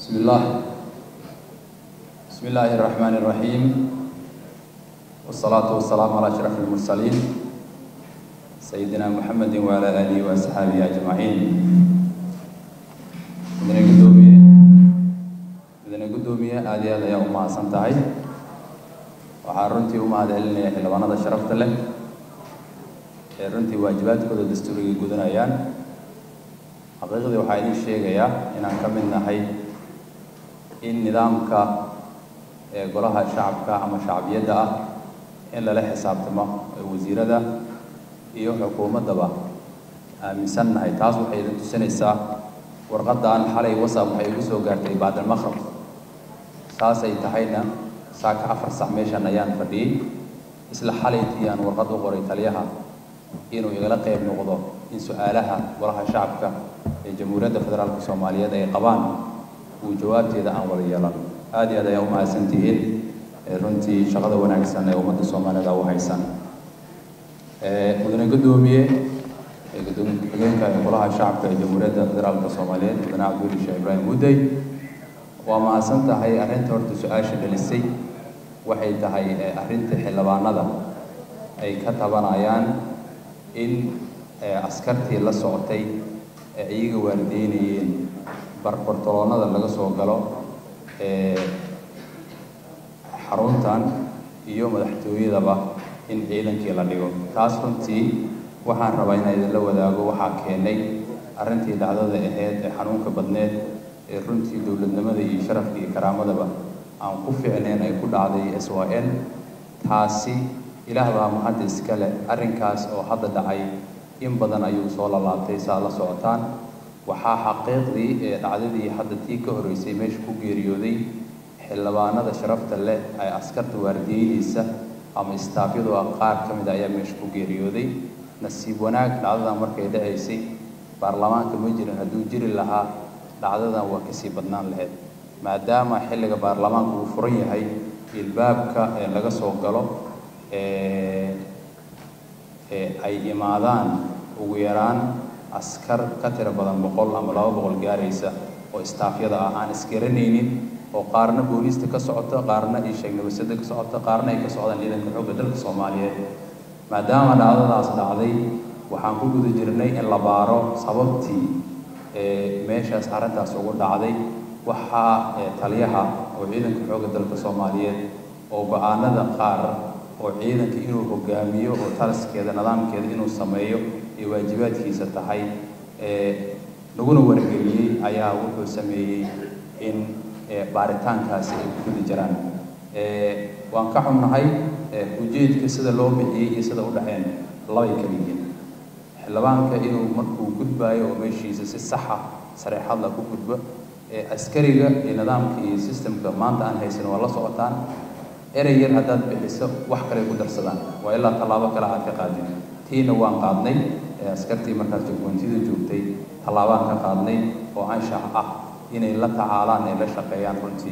بسم الله بسم الله الرحمن الرحيم والصلاة والسلام على أشرف المرسلين سيدنا محمد وعلى آله وأصحابه أجمعين مدن قدومية مدن قدومية هذه هذا يا أمها سنتهي waxaan runtii u mahadcelinaya xildhibaanada sharafta leh ee runtii waajibaadkooda dastuuriga gudanayaan xaqiiqdii waxaa idiin sheegayaa inaan ka mid nahay in nidaamka ee golaha shacabka ama shacbiyadda ah in lala xisaabtamo wasiirada iyo xukuumaddaba aaminsan nahay taas waxay idin tusinaysaa warqaddan xalay wasab waxay igu soo gaartay bacdalmaqrab saasay tahayna saaka afar sac meeshan ayaan fadhiyey isla xalaytii aan warqad u qoray taliyaha inuu igala qayb noqdo in su-aalaha golaha shacabka ee jamhuuriyadda federaalka soomaaliyeed ay qabaan uu jawaabteeda aan wada yeelan aada iyo aad ayaa u mahadsantihiin runtii shaqada wanaagsan ee ummadda soomaalida u haysan mudane guddoomiye gudoomiye ku-xigeenka ee golaha shacabka ee jamhuuriyadda federaalka soomaaliyeed mudane cabduli sheekh ibraahim mudey waa mahadsan tahay arrinta horta su-aasha dhalisay waxay tahay arrinta xildhibaanada ay ka tabanayaan in askartii la socotay ee iyaga waardeynayeen barbartoloonada laga soo galo xaruntan iyo madaxtooyadaba in ciidankii la dhigo taas runtii waxaan rabaa inaan idinla wadaago waxaa keenay arrintii dhacdada ahayd ee xanuunka badneed ee runtii dowladnimada iyo sharafka iyo karaamadaba aan ku ficnayn ay ku dhacday s y n taasi ilaah baa mahadda iska leh arrinkaas oo hadda dhacay in badan ayuu soo lalaabtay saa la socotaan waxaa xaqiiqdii ee dhacdadii hadda tii ka horreysay meesha ku geeriyooday xildhibaanada sharafta leh ee askarta waardiyeynaysa ama istaafyadu ah qaar ka mid a ayaa meesha ku geeriyooday nasiib wanaag dhacdadan markay dhacaysay baarlamaanka ma jirin hadduu jiri lahaa dhacdadan waa kasii badnaan lahayd maadaama xilliga baarlamaanka uu furan yahay ilbaabka ee laga soo galo ay imaadaan ugu yaraan askar ka tiro badan boqol ama laba boqol gaaraysa oo istaafyada ah aan isgaranaynin oo qaarna booliista ka socota qaarna iyo sheegnabasada ka socota qaarna ay ka socdaan ciidanka xoogga dalka soomaaliyeed maadaama dhacdadaas dhacday waxaan ku guda jirnay in la baaro sababtii meeshaas arrintaas ugu dhacday waxaa taliyaha oo ciidanka xoogga dalka soomaaliyeed oo go-aanada qaar oo ciidanka inuu hogaamiyo oo talaskeeda nidaamkeeda inuu sameeyo ay waajibaadkiisa tahay laguna wargeliyey ayaa wuxuu sameeyey in baaritaankaasi ay ku guda jiraan waan ka xunnahay ujeedka sida loo bixiyey iyo sida u dhexeen labay kala yihiin xildhibaanka inuu markuu gudbaayo oo meeshiisa si saxa sareexadla ku gudbo askariga iyo nidaamka iyo sistemka maanta aan haysan waa la socotaan erey yar haddaad bixiso wax kale ku darsadaan waa ilaa tallaabo kale aad ka qaadin tiina waan qaadnay askartii markaas jogoontida joogtay tallaabaan ka qaadnay oo anshax ah inay la tacaalaan ay la shaqeeyaan runtii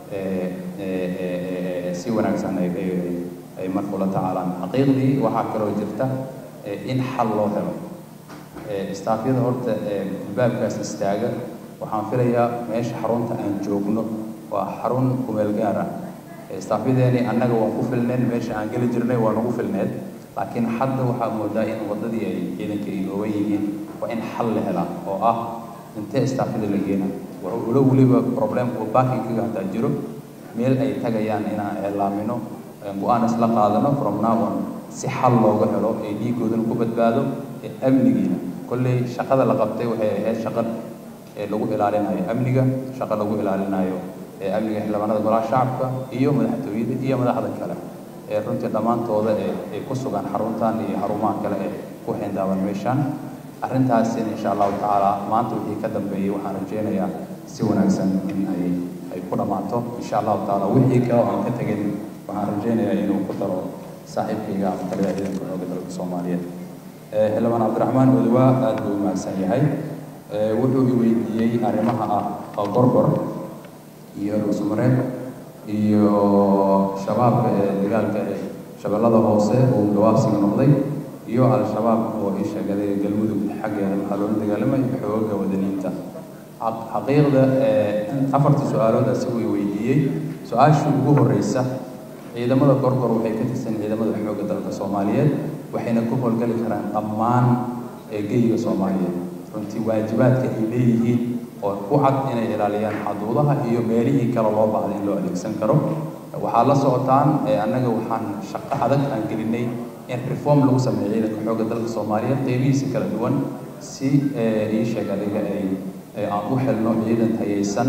si wanaagsan ay markuu la tacaalaan xaqiiqdii waxaa kaloo jirta in xal loo helo istaafyada horta albaabkaas istaaga waxaan filayaa meesha xarunta aan joogno waa xarun kumeel gaar ah istaafyadeeni annaga waan ku filneen meesha aan geli jirnay waa nagu filneed laakiin hadda waxaa moodaa in waddadii ay ciidanka ay noogan yihiin waa in xal la helaa oo ah intee istaafyada la geena wuxuu ula weliba problemka baakinkaga hataa jiro meel ay tagayaan inaan eelaamino go-aan isla qaadano from now on si xal looga helo ee dhiigoodana ku badbaado ee amnigiina kolley shaqada la qabtay waxay ahayd shaqa ee lagu ilaalinayo amniga shaqa lagu ilaalinayo ee amniga xildhibaanada golaha shacabka iyo madaxtooyada iyo madaxda kale ee runtii dhammaantooda ee ay ku sugan xaruntan iyo xarumaha kale ee ku xindaaban meeshaan arrintaasina insha allahu tacaala maanta wixii ka dambeeyey waxaan rajaynayaa si wanaagsan in ay ay ku dhammaato insha allahu tacaala wixii kale oo aan ka tegin waxaan rajaynayaa inuu ku daro saaxiibkayga ama taliyaha ciidanka xoogga dalka soomaaliyeed xildhibaan cabdiraxmaan odowaa aad buu umahadsan yahay wuxuu i weydiiyey arrimaha ah gorgor iyo dhuusmareed iyo shabaabka ee dagaalka ee shabeellada hoose uu gawaabsiga noqday iyo al-shabaab oo ii sheegaday galmudug xaggeeda waxaa loola dagaalamay xooga wadaniinta xaqiiqda afartii su-aalood asigu i weydiiyey su-aashii ugu horeysa ciidamada gorgor waxay ka tirsan ciidamada xoogga dalka soomaaliyeed waxayna ku howlgali karaan dhammaan geyga soomaaliyeed runtii waajibaadka ay leeyihiin oo ku cad inay ilaaliyaan xaduudaha iyo meelihii kale loo baahday in loo adeegsan karo waxaa la socotaan annaga waxaan shaqo adag aan gelinay in reform lagu sameeyo ciidanka xoogga dalka soomaaliyeed qeybihiisa kala duwan si ii sheeg adiga ay aan u helno ciidan tayaysan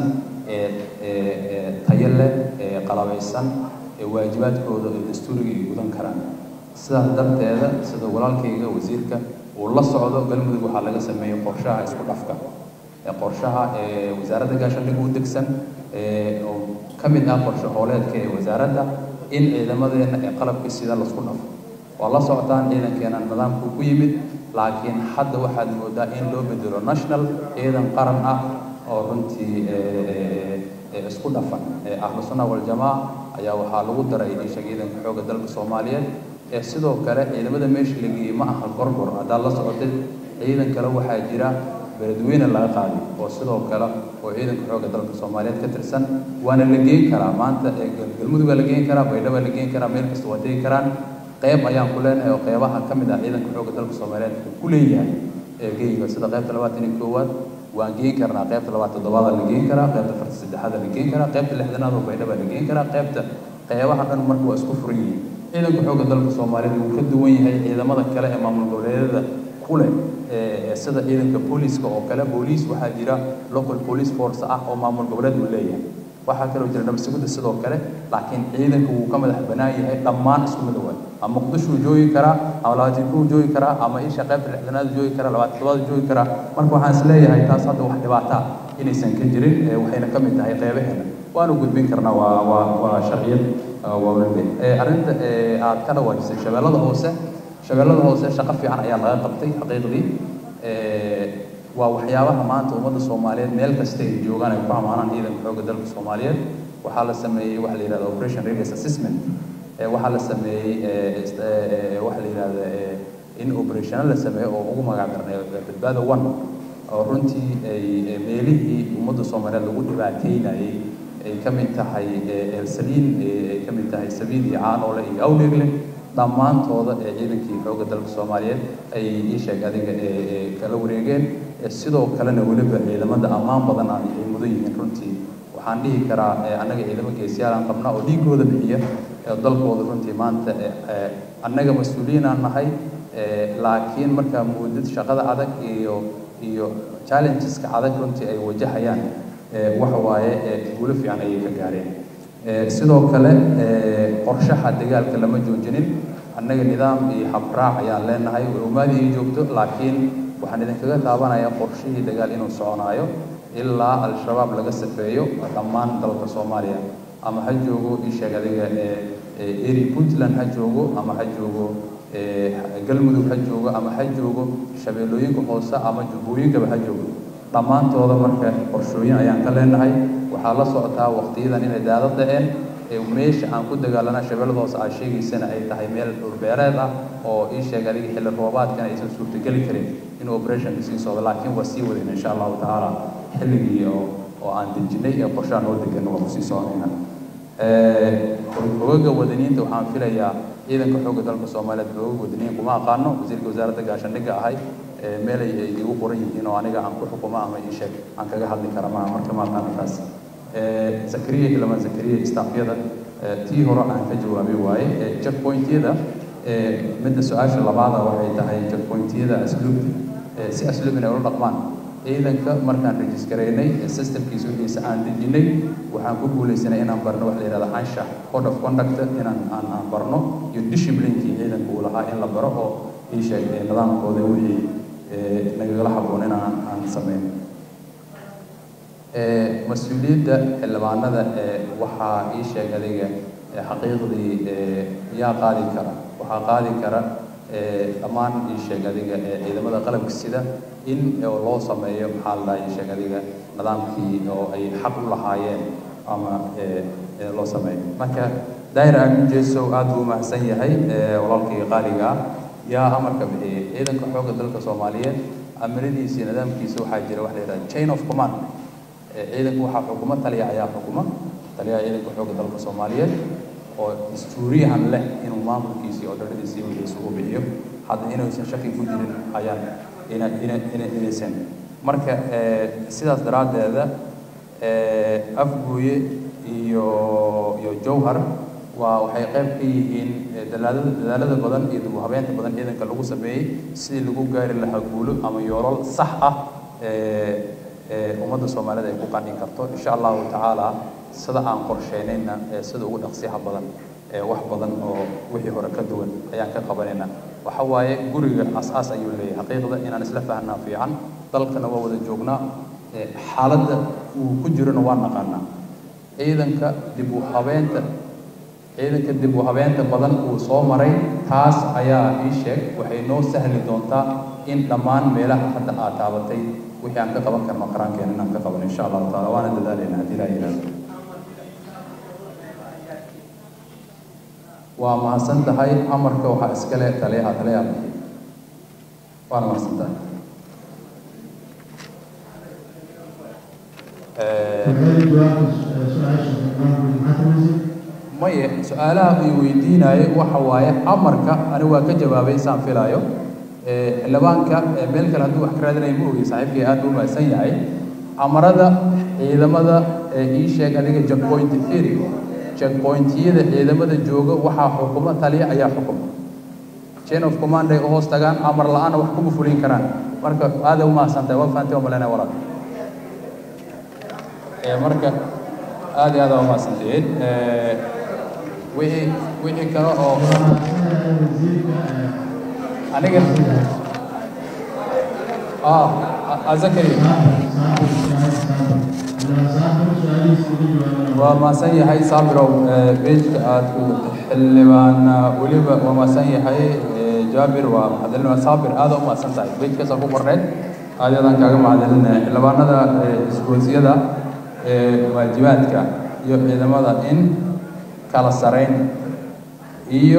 tayo leh qalabaysan waajibaadkooda ee dastuuriga ay gudan karaan sidaas darteeda sida walaalkayga wasiirka uu la socdo galmudug waxaa laga sameeyey qorshaha isku dhafka qorshaha wasaaradda gaashaandhig u degsan oo ka mid ah qorshe hooleedka ee wasaaradda in ciidamadeena ee qalabka sida lasku dhafo waa la socotaan ciidankeena nidaamku ku yimid laakiin hadda waxaad moodaa in loo bedelo national ciidan qaran ah oo runtii isku dhafan ahlu sunna waljamaaca ayaa waxaa lagu daray isha ciidanka xoogga dalka soomaaliyeed ee sidoo kale ciidamada meesha la geeyey ma aha gorgor haddaad la socotay ciidan kale waxaa jira beledweyne laga qaaday oo sidoo kale oo ciidanka xoogga dalka soomaaliyeed ka tirsan waana la geen karaa maanta galmudug waa la geen karaa baydhaba la geen karaa meel kasta waa tegi karaan qayb ayaan ku leenahay oo qaybaha ka mid ah ciidanka xoogga dalka soomaaliyeed uu ku leeyahay geyga sida qaybta labaatan iyo koowaad waan geen karnaa qaybta labaad toddobaada la geen karaa qaybta farta saddexaada la geen karaa qaybta lixdanaad oo baydhaba la geen karaa qaybta qaybaha dhan marka waa isku furan yihiin ciidanka xoogga dalka soomaaliyeed wuu ka duwan yahay ciidamada kale ee maamul goboleedyada ku leh sida ciidanka booliiska oo kale booliis waxaa jira local police force ah oo maamul goboleed uu leeyahay waxaa kaloo jira nabadsuguda sidoo kale laakiin ciidanka wuu ka madax banaan yahay dhammaan isku mid waay ama muqdishuu joogi karaa ama labaatan kuu joogi karaa ama isha qaybta lixdanaad joogi karaa labaatan todobaad joogi karaa marka waxaan is leeyahay taas hadda wax dhibaata inaysan ka jirin waxayna ka mid tahay qaybaheena waanu gudbin karnaa waa waa waa sharciyad waawalbe arrinta aad ka dhawaajisay shabeellada hoose shabeellada hoose shaqo fiican ayaa laga qabtay xaqiiqdii waa waxyaabaha maanta ummadda soomaaliyeed meel kasta ay joogaan ay ku amaanaan ciidanka xoogga dalka soomaaliyeed waxaa la sameeyey waxa la yidhahda operation radius assessment waxaa la sameeyey waxa la yidhahda in operational la sameeyo oo ugu magac darnay badbaada one oo runtii ay meelihii ummadda soomaaliyeed lagu dhibaateynayay ay ka mid tahay elsaliin ay ka mid tahay sabiid iyo caanoole iyo awdheegle dhammaantooda ee ciidankii xoogga dalka soomaaliyeed ay ii sheeg adiga kala wareegeen sidoo kalena weliba ciidamada ammaan badan ay mudan yihiin runtii waxaan dhihi karaa annaga ciidamo geesiyaal aan qabnaa oo dhiigooda bixiya dalkooda runtii maanta annaga mas-uuliyiinaan nahay laakiin markaa muudad shaqada adag iyo iyo challengeska adag runtii ay wajahayaan waxa waaye guulo fiican ayay ka gaareen sidoo kale qorshaha dagaalka lama joojinin annaga nidaam iyo habraac ayaan leenahay umaadii ay joogto laakiin waxaan idinkaga taabanayaa qorshihii dagaal inuu soconaayo ilaa al-shabaab laga safeeyo dhammaan dalka soomaaliya ama ha joogo isheeg adiga eri puntland ha joogo ama ha joogo galmudug ha joogo ama ha joogo shabeellooyinka hoose ama jubbooyinkaba ha joogo dhammaantooda marka qorshooyin ayaan ka leenahay waxaa la socotaa waqtiyadan inay daado da-een meesha aan ku dagaalana shabeellada hoose aad sheegaysana ay tahay meel dhulbeereed ah oo ii sheeg adiga xilli roobaadkana aysan suurtageli karin in operationka sii socdo laakiin waa sii wadayna insha allahu tacaala xilligii oo oo aan dejinay ee qorshaha noo degan waa kusii soconayna xogaga wadaniinta waxaan filayaa ciidanka xoogga dalka soomaaliyeed xogaga wadaniin kuma aqaano wasiirka wasaaradda gaashaandhigga ahay meelay ay igu qoran yihiin oo aniga aan ku xukumo ama ii sheeg aan kaga hadli kara maaha marka ma aqaano taas zakariya ilamaan zakariya istaafyada tii hore aan ka jawaabay waaye checkpointyada midda su-aasha labaada waxay tahay checkpointyada asluubta si asluub inay ula dhaqmaan ciidanka markaan rejiskaraynay systemkiisa wixiisa aan dejinay waxaan ku guulaysanay inaan barno wax la yidhahda anshax code of conduct inaan aan aan barno iyo disciplinkii ciidanka uu lahaa in la baro oo ii sheeg nidaamkooda wixii nagagala habboon inaan aan samayn mas-uuliyadda xildhibaanada waxaa ii sheeg adiga xaqiiqdii yaa qaadi kara waxaa qaadi kara dhammaan ii sheeg adiga ciidamada qalabka sida in loo sameeyo maxaa la dhaha ii sheeg adiga nidaamkii oo ay xaq u lahaayeen ama loo sameeyo marka daahir aamin jeesow aad buu umahadsan yahay walaalkii qaaliga ah yaa amarka bixiyey ciidanka xoogga dalka soomaaliyeed amiradiisa iyo nidaamkiisa waxaa jira wax la yidhahda chain of command ciidanka waxaa xukuma taliya ayaa xukuma taliyaha ciidanka xoogga dalka soomaaliyeed oo dastuuriyahan leh inuu maamulkiisii oo dharadiisii wixiisa u bixiyo hadda inaysan shaki ku jirin ayaan ina ina ina inaysan marka sidaas daraaddeeda afgooye iyo iyo jowhar waa waxay qayb ka yihiin dadaalada dadaalada badan iyo dib u habeynta badan ciidanka lagu sameeyey sidii lagu gaari lahaa guulo ama yoolal sax ah ummadda soomaalida ay ku qanci karto insha allahu tacaala sida aan qorsheynayna sida ugu dhaqsiyaha badan wax badan oo wixii hore ka duwan ayaan ka qabanayna waxa waaye guriga as-aas ayuu leeyahay xaqiiqda inaan isla fahnaa fiican dalkana waa wada joognaa xaaladda uu ku jirona waa naqaanaa ciidanka dib u habeynta ciidanka dib u habeynta badan uu soo maray taas ayaa ii sheeg waxay noo sahli doontaa in dhammaan meelaha hadda aad taabatay wixii aan ka qaban karno qarankeena inaan ka qaban insha allahu taala waana dadaalayna haddii ilaa yidhaahdo waa mahadsan tahay amarka waxaa iskale taliyaha taliyaha bixiy waana mahadsan tahay maye su-aalaha ay weydiinaaye waxa waaye amarka ani waa ka jawaabay saan filaayo xildhibaanka meel kale hadduu wax ka raadinaya ma ogey saaxiibkay aad u mahadsan yahay amarada ciidamada ii sheeg adiga jackpoint theory checkpointyada ciidamada jooga waxaa xukuma taliya ayaa xukuma chain of command ay u hoos tagaan amar la-aana wax kuma fulin karaan marka aada u mahadsantahay waa fahanteen waa malaynaya walaal marka aad iyo aad aa umahadsantihiin wixii wixii kale oo aniga ah azakari waa mahadsan yahay saabirow beejka aad ku xildhibaan weliba waa mahadsan yahay jaabir waa mahadcelin saabir aada u mahadsan tahay beejkaasa ku qorneed aad aadaan kaaga mahadcelinaya xildhibaanada isgoosiyada waajibaadka iyo ciidamada in kala sarayn iyo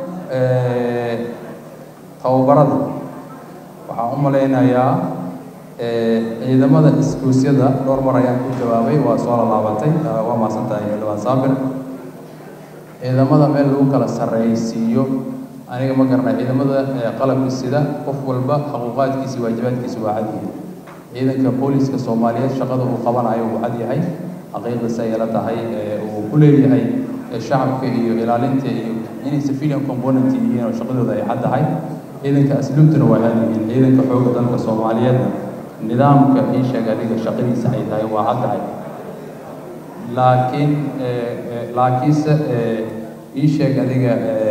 tababarada waxaan u malaynayaa ciidamada iskuusyada dhowr mar ayaan ku jawaabay waa soo lalaabantay waa mahadsan tahay xildhibaan saabir ciidamada meel lagu kala sarraysiiyo aniga ma garanay ciidamada qalabka sida qof walba xuquuqaadkiisi waajibaadkiisi waa cad yihiin ciidanka booliska soomaaliyeed shaqada uu qabanayo wuu cad yahay xaqiiqda say ila tahay uu ku leeyahay shacabka iyo ilaalinta iyo inay civilian component yihiin oo shaqadooda ay cad tahay ciidanka asluubtuna waa cad yihiin ciidanka xoogga dalka soomaaliyeedna nidaamka ii sheeg adiga shaqadiisa ay tahay waa cad tahay laakiin laakiinse ii sheeg adiga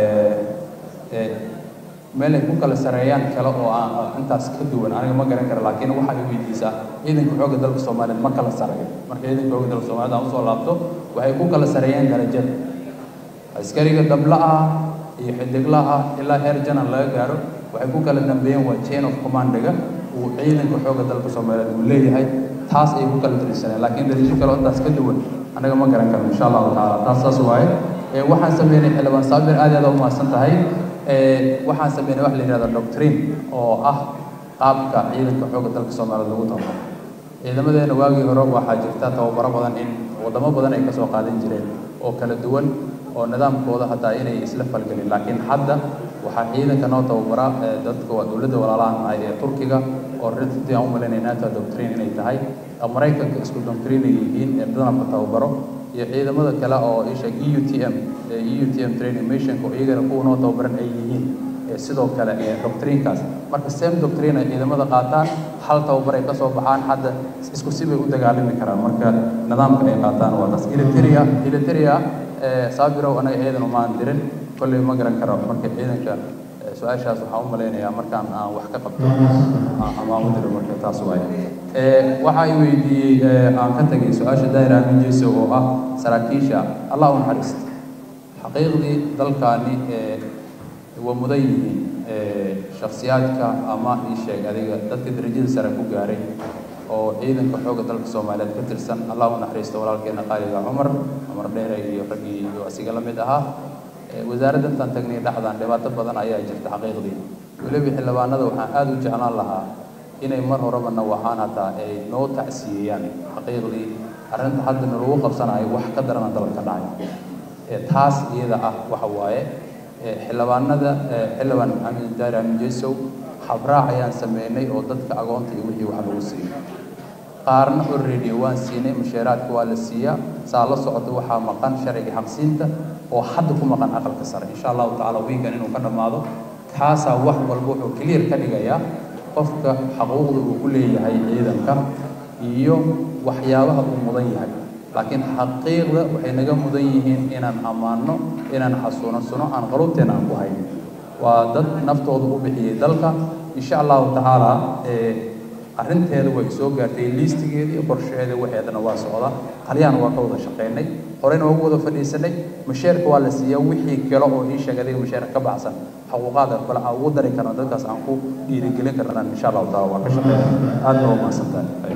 meel ay ku kala sareeyaan kale oo aan intaas ka duwan aniga ma garan kara laakiin waxaa i weydiisaa ciidanka xoogga dalka soomaaliyeed ma kala sareeyo marka ciidanka xoogga dalka soomaaliyeed aan usoo laabto waxay ku kala sareeyaan darajada askariga dabla ah iyo xidigla ah ilaa heer janan laga gaaro waxay ku kala dambeeyeen waa chain of commandiga uu ciidanka xoogga dalka soomaaliyeed uu leeyahay taas ay ku kala darisaneen laakiin darajo kale oo intaas ka duwan anaga ma garan karno insha allahu tacaala taas saas waaye waxaan sameynay xildhibaan saabir aad iyo aad u mahadsan tahay waxaan sameynay wax la yidhahda doctrine oo ah qaabka ciidanka xoogga dalka soomaaliyeed lagu tababaro ciidamadeena waagii hore waxaa jirta tababaro badan in wadamo badan ay kasoo qaadan jireen oo kala duwan oo nidaamkooda hataa inay isla falgelin laakiin hadda waxaa ciidanka noo tababara dadka waa dowladda walaalahan ahay ee turkiga oo runtii aan u malaynay nato doctrine inay tahay maraykanka isku doctrine ay yihiin ee nidaamka tababaro iyo ciidamada kale oo isha e u t m e u t m training missionka oo iyagana kuwa noo tababaran ay yihiin sidoo kale doctrinekaas marka same doctrine ay ciidamada qaataan hal tababar ay kasoo baxaan hadda isku si bay u dagaalami karaan marka nidaamka ay qaataan waa taas iliteria iliteria saabirow anaga ciidan umaan dirin kolley ma garan karo marka ciidanka su-aashaas waxaan u malaynayaa markaan aan wax ka qabto amaan u diro marka taas waaya waxaa i weydiiyey aan ka tegay su-aasha daahir aamin jeeso oo ah saraakiisha allah u naxariista xaqiiqdii dalkaani waa mudan yihiin shakhsiyaadka ama ii sheeg adiga dadka darajada sare ku gaaray oo ciidanka xoogga dalka soomaaliyeed ka tirsan allah u naxariisto walaalkeena qaaliga cumar cumar dheere iyo raggii iyo asiga la mid ahaa wasaaradda intaan tagnay dhexdaan dhibaato badan ayaa jirta xaqiiqdii weliba xildhibaanada waxaan aada u jeclaan lahaa inay mar horebana waxaan hataa ay noo tacsiyeeyaan xaqiiqdii arrinta hadda nalagu qabsanayo wax ka darana dalka dhacay taas iyada ah waxa waaye xildhibaanada xildhibaan maxamed daari amin jesow habraac ayaan sameynay oo dadka agoonta iyo wixii wax lagu siiyo qaarna already waan siinay mushaaraadka waa la siiyaa saa la socota waxaa maqan sharciga xaqsiinta oo hadda ku maqan aqalka sare insha allahu tacaala wiigan inuu ka dhammaado kaasaa wax walba wuxuu clear ka dhigayaa qofka xaquuqda uu ku leeyahay ciidanka iyo waxyaabaha uu mudan yahay laakiin xaqiiqda waxay naga mudan yihiin inaan ammaanno inaan xasuunasano aan qalubteena aan ku hayno waa dad naftooda u bixiyey dalka insha allahu tacaala arrinteeda way soo gaartay liistigeedii qorshaheeda waxeedana waa socda qalyaan waa ka wada shaqaynay horeyna waa ugu wada fadhiisanay masheerka waa la siiyaa wixii kale oo ii sheeg adiga masheerka ka baxsan xaquuqaada kale aan ugu dari karna dadkaas aan ku dhiirigelin karnaan insha allahu taala waa ka shaqeynay aadna waa mahadsantahay